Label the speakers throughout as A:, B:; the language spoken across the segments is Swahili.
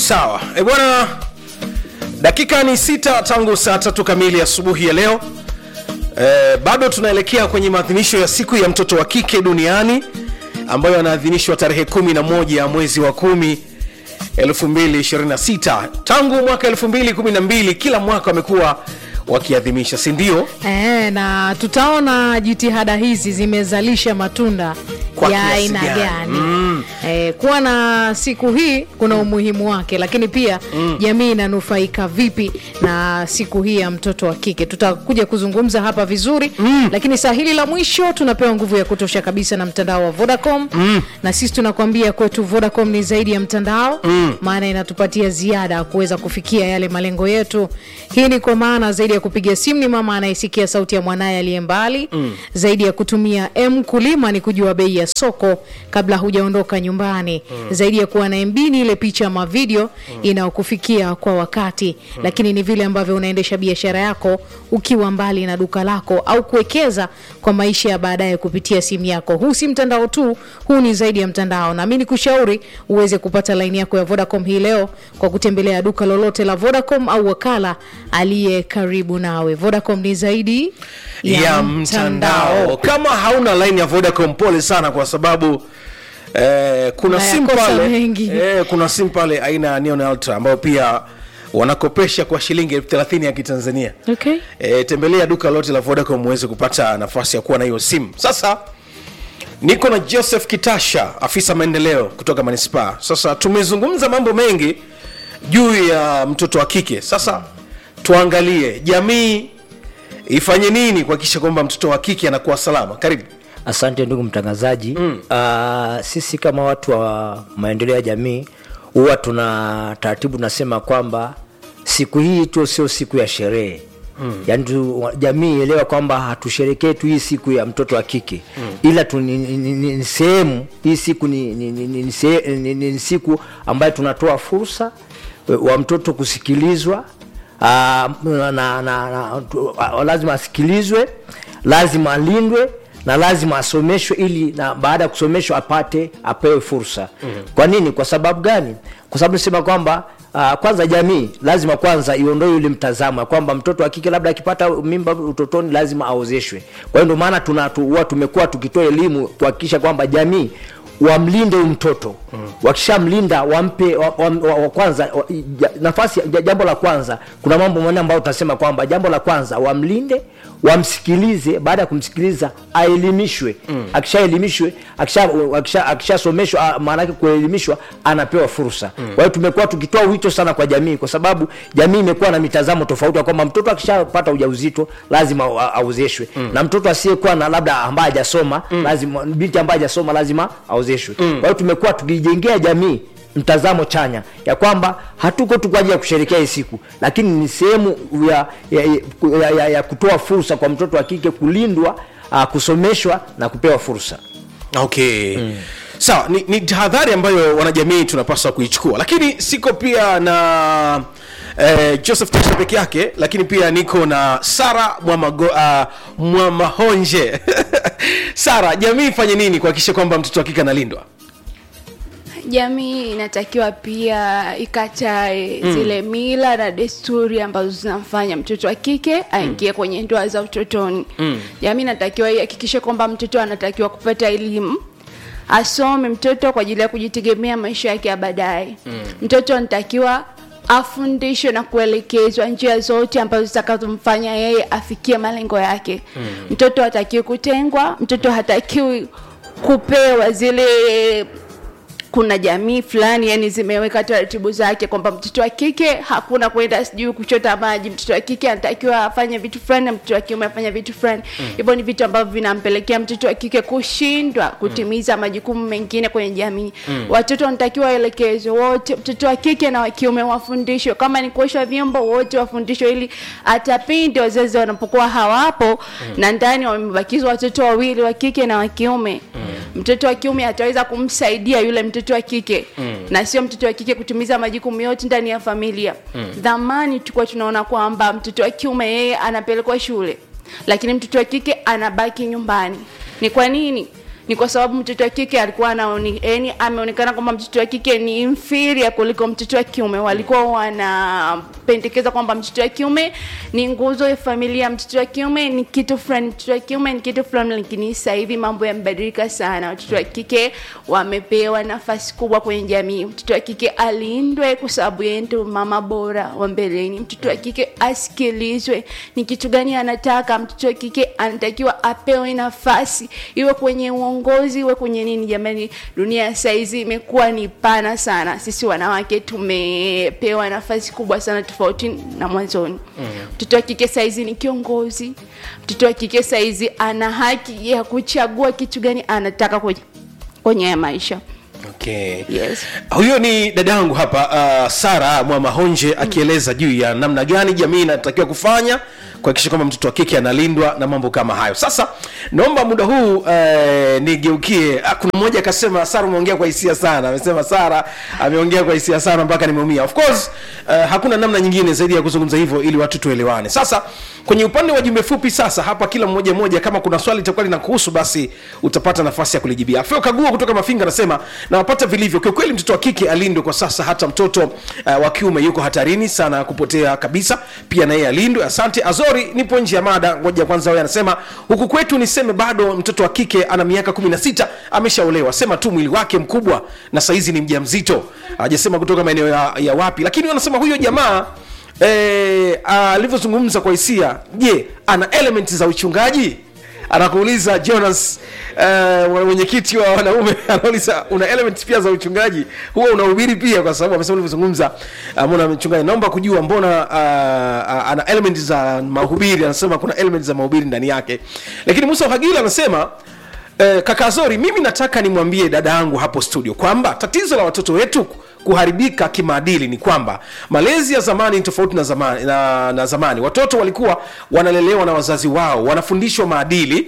A: sawa e bwana dakika ni sita tangu saa tatu kamili asubuhi ya leo e, bado tunaelekea kwenye maadhimisho ya siku ya mtoto wa kike duniani ambayo yanaadhimishwa tarehe 11 ya mwezi wa kumi 2026 tangu mwaka 2012 kila mwaka wamekuwa wakiadhimisha si ndio
B: E, na tutaona jitihada hizi zimezalisha matunda
A: Kwa
B: ya
A: kiasi
B: aina
A: gani?
B: gani
A: Mm.
B: e, kuwa na siku hii kuna umuhimu wake lakini pia jamii inanufaika vipi na siku hii ya mtoto wa kike tutakuja kuzungumza hapa vizuri lakini saa hili la mwisho tunapewa nguvu ya kutosha kabisa na mtandao wa vodacom na sisi tunakwambia kwetu vodacom ni zaidi ya mtandao maana inatupatia ziada kuweza kufikia yale malengo yetu hii ni kwa maana zaidi ya kupiga simu ni mama anayesikia sauti ya mwanaye aliye mbali zaidi ya kutumia m kulima ni kujua bei ya soko kabla hujaondoka nyumbani zaidi ya kuwa na mb ni ile picha ama video inayokufikia kwa wakati lakini ni vile ambavyo unaendesha biashara yako ukiwa mbali na duka lako au kuwekeza kwa maisha ya baadaye kupitia simu yako huu si mtandao tu huu ni zaidi ya mtandao na mi nikushauri uweze kupata laini yako ya vodacom hii leo kwa kutembelea duka lolote la vodacom au wakala aliye karibu nawe vodacom ni zaidi ya,
A: ya mtandao kama hauna line ya vodacom pole sana kwa sababu eh, kuna simu
B: Unayakosa
A: pale
B: mengi.
A: eh, kuna simu pale aina ya neon ultra ambayo pia wanakopesha kwa shilingi elfu thelathini ya kitanzania
B: Okay.
A: e, tembelea duka lote la vodacom uweze kupata nafasi ya kuwa na hiyo simu sasa niko na joseph kitasha afisa maendeleo kutoka manispaa sasa tumezungumza mambo mengi juu ya mtoto wa kike sasa tuangalie jamii ifanye nini kuhakikisha kwamba mtoto wa kike anakuwa salama karibu
C: Asante ndugu mtangazaji. Mm. Uh, sisi kama watu wa maendeleo ya jamii huwa tuna taratibu nasema kwamba siku hii tu sio siku ya sherehe mm. Yaani tu, jamii elewa kwamba hatusherekee tu hii siku ya mtoto wa kike mm. ila tu ni, ni, ni, ni sehemu hii siku ni, ni, ni, ni, ni, sehe- ni, ni, ni siku ambayo tunatoa fursa wa mtoto kusikilizwa Ah, na, na, na, na, tu- ah, lazima asikilizwe lazima alindwe na lazima asomeshwe ili na baada ya kusomeshwa apate apewe fursa mm-hmm. kwa nini kwa sababu gani kwa sababu nisema kwamba Uh, kwanza jamii lazima kwanza iondoe yule mtazamo ya kwamba mtoto wa kike labda akipata mimba utotoni lazima aozeshwe kwa hiyo ndio maana tuna tu, huwa tumekuwa tukitoa elimu kuhakikisha kwamba jamii wamlinde huyu mtoto mm. wakishamlinda wampe wa, wa, wa, wa kwanza wa, ja, nafasi ja, jambo la kwanza kuna mambo manne ambayo utasema kwamba jambo la kwanza wamlinde wamsikilize baada ya kumsikiliza aelimishwe mm. akishaelimishwe akishasomeshwa akisha, akisha maanake kuelimishwa anapewa fursa mm. kwa hiyo tumekuwa tukitoa wito sana kwa jamii kwa sababu jamii imekuwa na mitazamo tofauti ya kwamba mtoto akishapata ujauzito lazima a- aozeshwe mm. na mtoto asiyekuwa na labda ambaye hajasoma mm. lazima binti ambaye hajasoma lazima aozeshwe mm. kwa hiyo tumekuwa tukijengea jamii mtazamo chanya ya kwamba hatuko tu kwa ajili ya kusherekea hii siku lakini ni sehemu ya, ya, ya, ya, ya kutoa fursa kwa mtoto wa kike kulindwa uh, kusomeshwa na kupewa fursa
A: okay mm. sawa ni, ni tahadhari ambayo wanajamii tunapaswa kuichukua lakini siko pia na eh, joseph tasha peke yake lakini pia niko na sara Mwamago- ah, mwamahonje sara jamii ifanye nini kuhakikisha kwamba mtoto wa kike analindwa
D: jamii inatakiwa pia ikatae mm. zile mila na desturi ambazo zinamfanya mtoto wa kike aingie mm. kwenye ndoa za utotoni mm. jamii inatakiwa ihakikishe kwamba mtoto anatakiwa kupata elimu asome mtoto kwa ajili ya kujitegemea maisha yake ya baadaye mm. mtoto anatakiwa afundishwe na kuelekezwa njia zote ambazo zitakazomfanya yeye afikie malengo yake mm. mtoto hatakiwi kutengwa mtoto hatakiwi kupewa zile kuna jamii fulani yani zimeweka taratibu zake kwamba mtoto wa kike hakuna kwenda sijui kuchota maji mtoto wa kike anatakiwa afanye vitu fulani na mtoto wa kiume afanye vitu fulani hivyo mm. ni vitu ambavyo vinampelekea mtoto wa kike kushindwa kutimiza mm. majukumu mengine kwenye jamii mm. watoto wanatakiwa waelekezwe wote mtoto wa kike na wa kiume wafundishwe kama ni kuosha vyombo wote wafundishwe ili hata pindi wazazi wanapokuwa hawapo mm. na ndani wamebakizwa watoto wawili wa kike na wa kiume mm. mtoto wa kiume ataweza kumsaidia yule mtoto wa kike mm. na sio mtoto wa kike kutimiza majukumu yote ndani ya familia mm. dhamani tulikuwa tunaona kwamba mtoto wa kiume yeye anapelekwa shule lakini mtoto wa kike anabaki nyumbani ni kwa nini ni kwa sababu mtoto wa kike alikuwa anaoni, yani ameonekana kwamba mtoto wa kike ni inferior kuliko mtoto wa kiume walikuwa wanapendekeza kwamba mtoto wa kiume ni nguzo ya familia mtoto wa kiume ni kitu fulani mtoto wa kiume ni kitu fulani lakini sasa hivi mambo yamebadilika sana watoto wa kike wamepewa nafasi kubwa kwenye jamii mtoto wa kike alindwe kwa sababu yeye ndio mama bora wa mbeleni mtoto wa kike asikilizwe ni kitu gani anataka mtoto wa kike anatakiwa apewe nafasi iwe kwenye uongozi iwe kwenye nini jamani dunia ya saizi imekuwa ni pana sana sisi wanawake tumepewa nafasi kubwa sana tofauti na mwanzoni mtoto wa kike saizi ni kiongozi mtoto wa kike saizi ana haki ya kuchagua kitu gani anataka kwenye kwenye haya maisha
A: okay.
D: yes
A: huyo ni dadangu hapa uh, sara mwamahonje akieleza juu ya namna gani jamii inatakiwa kufanya kuhakikisha kwamba mtoto wa kike analindwa na mambo kama hayo sasa naomba muda huu uh, nigeukie ah, kuna mmoja akasema sara umeongea kwa hisia sana amesema sara ameongea kwa hisia sana mpaka nimeumia of course uh, hakuna namna nyingine zaidi ya kuzungumza hivyo ili watu tuelewane sasa kwenye upande wa jumbe fupi sasa hapa kila mmoja mmoja kama kuna swali litakuwa linakuhusu basi utapata nafasi ya kulijibia afeo kagua kutoka mafinga anasema nawapata vilivyo kiukweli mtoto wa kike alindwe kwa sasa hata mtoto uh, wa kiume yuko hatarini sana kupotea kabisa pia na yeye alindwe asante azori nipo nje ya mada ngoja kwanza wewe anasema huku kwetu niseme bado mtoto wa kike ana miaka 16 ameshaolewa sema tu mwili wake mkubwa na saizi ni mja mzito hajasema kutoka maeneo ya, ya wapi lakini wanasema huyo jamaa eh, alivyozungumza kwa hisia je ana element za uchungaji anakuuliza jonas uh, mwenyekiti wa wanaume anauliza una element pia za uchungaji huwa unahubiri pia kwa sababu amesema ulivyozungumza uh, mbona mchungaji naomba kujua mbona uh, uh, ana element za mahubiri anasema kuna element za mahubiri ndani yake lakini musa hagila anasema Eh, kaka Zori, mimi nataka nimwambie dada yangu hapo studio kwamba tatizo la watoto wetu kuharibika kimaadili ni kwamba malezi ya zamani ni tofauti na zamani, na, na zamani. Watoto walikuwa wanalelewa na wazazi wao, wanafundishwa maadili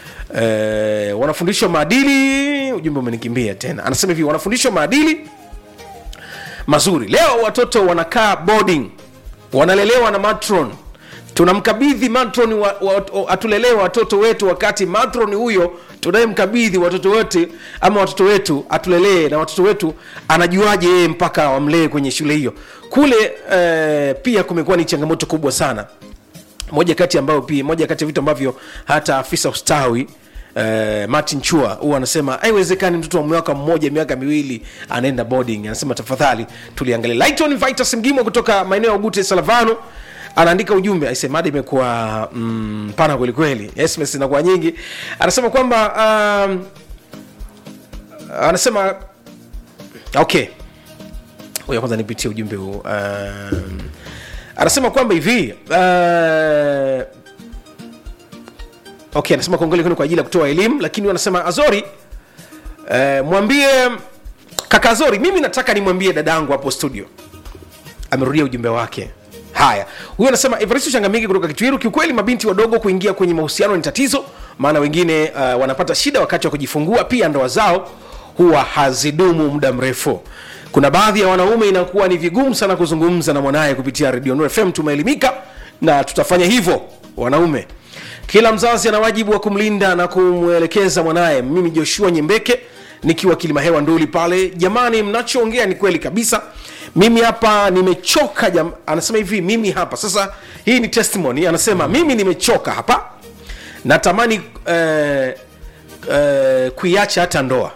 A: eh, wanafundishwa maadili. Ujumbe umenikimbia tena, anasema hivi, wanafundishwa maadili mazuri. Leo watoto wanakaa boarding, wanalelewa na matron tunamkabidhi matron wa, wa, wa, atulelewa watoto wetu wakati matron huyo tunayemkabidhi watoto wote ama watoto wetu atulelee na watoto wetu anajuaje yeye mpaka wamlee kwenye shule hiyo kule eh, pia kumekuwa ni changamoto kubwa sana moja kati ambayo pia moja kati ya vitu ambavyo hata afisa ustawi Uh, martin chua huwa anasema haiwezekani mtoto wa mwaka mmoja miaka miwili anaenda boarding anasema tafadhali tuliangalia lighton vitus mgimo kutoka maeneo ya ugute salavano anaandika ujumbe aise mada imekuwa mm, pana kwelikweli sms inakuwa nyingi anasema kwamba um, anasema okay ngoja kwanza nipitie ujumbe huu um, anasema kwamba hivi uh, okay anasema kongole kwenu kwa ajili ya kutoa elimu lakini wanasema azori uh, mwambie kaka azori mimi nataka nimwambie dadangu hapo studio amerudia ujumbe wake haya huyo anasema evaristo changamiki kutoka kitwiru kiukweli mabinti wadogo kuingia kwenye mahusiano ni tatizo maana wengine uh, wanapata shida wakati wa kujifungua pia ndoa zao huwa hazidumu muda mrefu kuna baadhi ya wanaume inakuwa ni vigumu sana kuzungumza na mwanaye kupitia redio Nuru fm tumeelimika na tutafanya hivyo wanaume kila mzazi ana wajibu wa kumlinda na kumwelekeza mwanaye mimi joshua nyembeke nikiwa kilimahewa nduli pale jamani mnachoongea ni kweli kabisa mimi hapa nimechoka jam... anasema hivi mimi hapa sasa hii ni testimony anasema mimi nimechoka hapa natamani eh, eh, kuiacha hata ndoa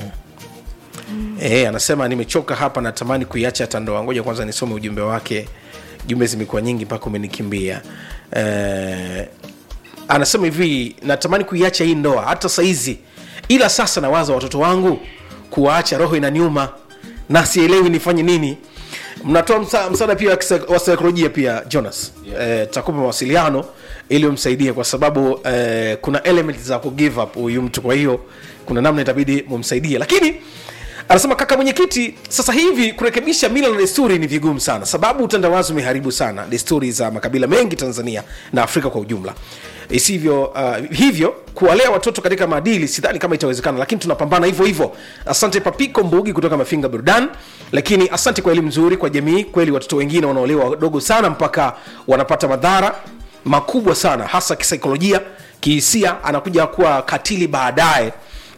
A: Eh, anasema nimechoka hapa natamani kuiacha hata ndoa ngoja kwanza nisome ujumbe wake jumbe zimekuwa nyingi mpaka umenikimbia eh, anasema hivi natamani kuiacha hii ndoa hata saizi ila sasa nawaza watoto wangu kuwaacha roho inaniuma na sielewi nifanye nini mnatoa msa, msaada pia wa kisa- wa saikolojia pia jonas yeah. eh, takupa mawasiliano ili umsaidie kwa sababu eh, kuna element za ku give up huyu mtu kwa hiyo kuna namna itabidi mumsaidie lakini anasema kaka mwenyekiti sasa hivi kurekebisha mila na desturi ni vigumu sana sababu utandawazi umeharibu sana desturi za makabila mengi tanzania na afrika kwa ujumla isivyo uh, hivyo kuwalea watoto katika maadili sidhani kama itawezekana lakini tunapambana hivyo hivyo asante papiko mbugi kutoka mafinga burdan lakini asante kwa elimu nzuri kwa jamii kweli watoto wengine wanaolewa wadogo sana mpaka wanapata madhara makubwa sana hasa kisaikolojia kihisia anakuja kuwa katili baadaye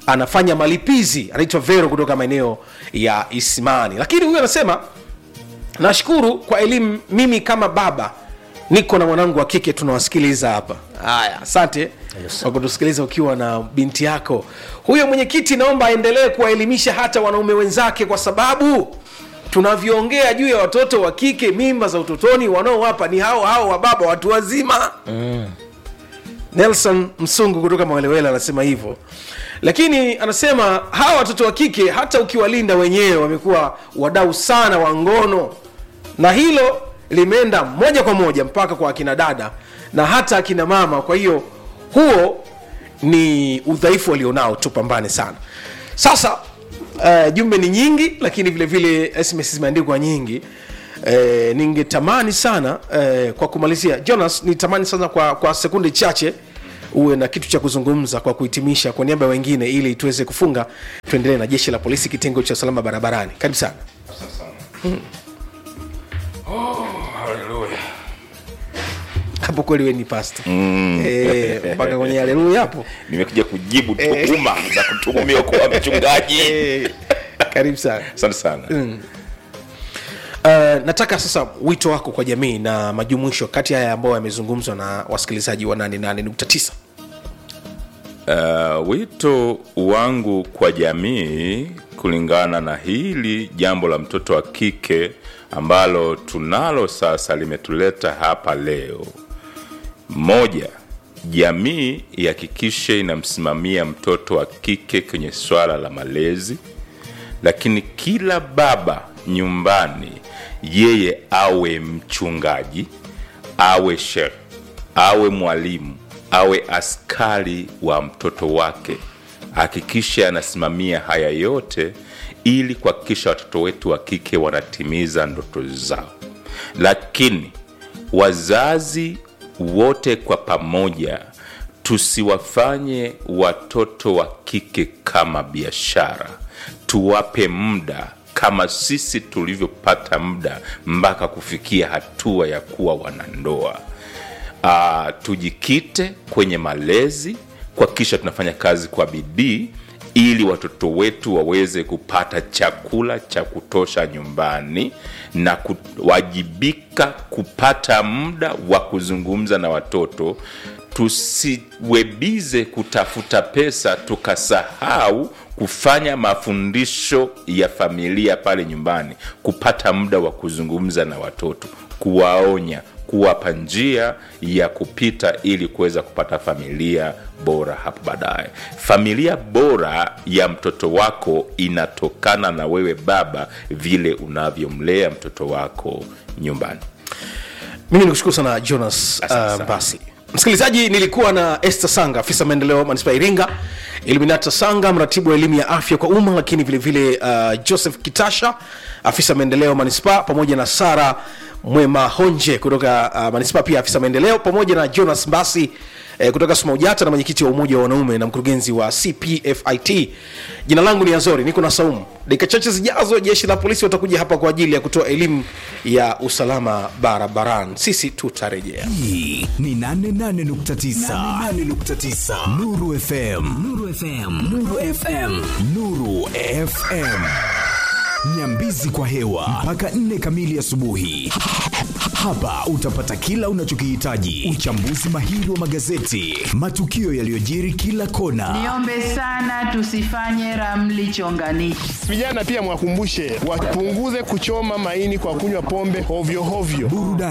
A: anafanya malipizi anaitwa vero kutoka maeneo ya isimani lakini huyu anasema nashukuru kwa elimu mimi kama baba niko na mwanangu wa kike tunawasikiliza hapa haya asante kwa kutusikiliza ukiwa na binti yako huyo mwenyekiti naomba aendelee kuwaelimisha hata wanaume wenzake kwa sababu tunavyoongea juu ya watoto wa kike mimba za utotoni wanaowapa ni hao hao wa baba watu wazima nelson msungu kutoka mawelewele anasema hivyo lakini anasema hawa watoto wa kike hata ukiwalinda wenyewe wamekuwa wadau sana wa ngono na hilo limeenda moja kwa moja mpaka kwa akina dada na hata akina mama kwa hiyo huo ni udhaifu walionao tupambane sana sasa uh, jumbe ni nyingi lakini vile vile sms zimeandikwa nyingi Eh, ningetamani sana eh, kwa kumalizia jonas nitamani sana kwa, kwa sekunde chache uwe na kitu cha kuzungumza kwa kuhitimisha kwa niaba ya wengine ili tuweze kufunga tuendelee na jeshi la polisi kitengo cha usalama barabarani karibu sana hapo kweli we ni pasta mm. eh, mpaka kwenye haleluya hapo
E: nimekuja kujibu tuhuma za kutuhumiwa kuwa mchungaji
A: eh, karibu sana
E: asante sana
A: Uh, nataka sasa wito wako kwa jamii na majumuisho kati ya haya ambayo yamezungumzwa na wasikilizaji wa 88.9
E: Uh, wito wangu kwa jamii kulingana na hili jambo la mtoto wa kike ambalo tunalo sasa limetuleta hapa leo moja jamii ihakikishe inamsimamia mtoto wa kike kwenye swala la malezi lakini kila baba nyumbani yeye awe mchungaji awe shekh awe mwalimu awe askari wa mtoto wake hakikishe anasimamia haya yote ili kuhakikisha watoto wetu wa kike wanatimiza ndoto zao lakini wazazi wote kwa pamoja tusiwafanye watoto wa kike kama biashara tuwape muda kama sisi tulivyopata muda mpaka kufikia hatua ya kuwa wanandoa uh, tujikite kwenye malezi kuhakikisha tunafanya kazi kwa bidii ili watoto wetu waweze kupata chakula cha kutosha nyumbani na kuwajibika kupata muda wa kuzungumza na watoto tusiwebize kutafuta pesa tukasahau kufanya mafundisho ya familia pale nyumbani kupata muda wa kuzungumza na watoto kuwaonya kuwapa njia ya kupita ili kuweza kupata familia bora hapo baadaye familia bora ya mtoto wako inatokana na wewe baba vile unavyomlea mtoto wako nyumbani
A: mimi nikushukuru sana jonas
E: Asante
A: uh,
E: sana.
A: basi msikilizaji nilikuwa na este sanga afisa maendeleo manispaa ya iringa eliminata sanga mratibu wa elimu ya afya kwa umma lakini vilevile vile, uh, joseph kitasha afisa maendeleo manispaa pamoja na sara mwema honje kutoka uh, manispaa pia afisa maendeleo pamoja na jonas mbasi eh, kutoka sumaujata na mwenyekiti wa umoja wa wanaume na mkurugenzi wa cpfit jina langu ni azori niko na saumu dakika chache zijazo jeshi la polisi watakuja hapa kwa ajili ya kutoa elimu ya usalama barabarani sisi tutarejea
F: hii ni 88.9 Nuru FM Nuru FM Nuru FM Nuru FM Nyambizi kwa hewa mpaka nne kamili asubuhi. Hapa utapata kila unachokihitaji: uchambuzi mahiri wa magazeti, matukio yaliyojiri kila kona,
G: Niombe sana tusifanye ramli chonganishi.
H: Vijana pia mwakumbushe wapunguze kuchoma maini kwa kunywa pombe hovyo hovyo.
F: burudani